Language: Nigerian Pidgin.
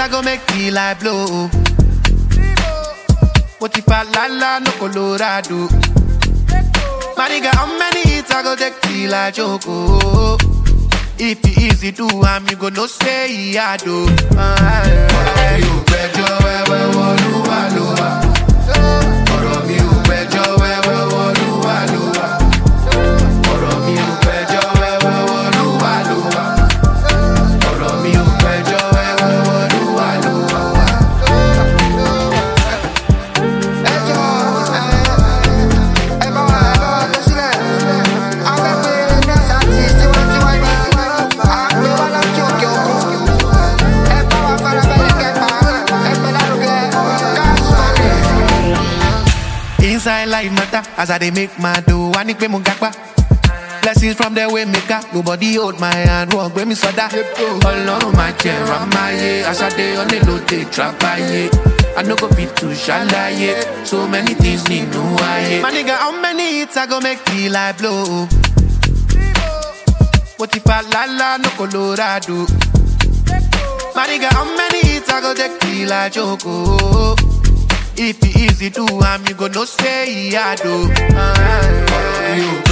I go make me like blow. What if I la la no Colorado? My nigga, how many hits I go take till I choke? oh? If it easy do, I'm you go no say I do. Ọ̀rọ̀ mi ò gbẹ́jọ́ wẹ́wẹ́ wọlúwa ló wà. Ọ̀rọ̀ mi ò gbẹ́jọ́ wẹ́wẹ́ wọlúwa ló wà. Ọ̀rọ̀ mi ò gbẹ́jọ́ wẹ́wẹ́ wọlúwa ló wà. Ọ̀rọ̀ mi ò gbẹ́jọ́ wẹ́wẹ́ wọlúwa ló wà. ẹjọ́ ẹ bá wa ẹ bá wa lọ sílẹ̀ afẹ́fẹ́ nọ́ọ̀sì àti tiwantiwa ní àgbẹ̀ wa láti òkè òkun ẹ bá wa farabalẹ̀ kẹfà ẹgbẹ́ lárugẹ káàsì mọ́lẹ̀. Inside life matter as I dey make my dough. I need pay mo gapa. Blessings from the way maker. Nobody hold my hand. Wọ́n gbé mi sọ́dá. Ọlọ́run máa jẹ ramáyé. Aṣáde onílòdè trapáyé. I no go fit to ṣàlàyé. So many things nínú ayé. My nigga, how many hits I go make me like blow? Mo ti fa lálá no Colorado. My nigga, how many hits I go take till I choke? oh? If it easy do, I'm you go no say I do. Ọ̀rọ̀ mi ò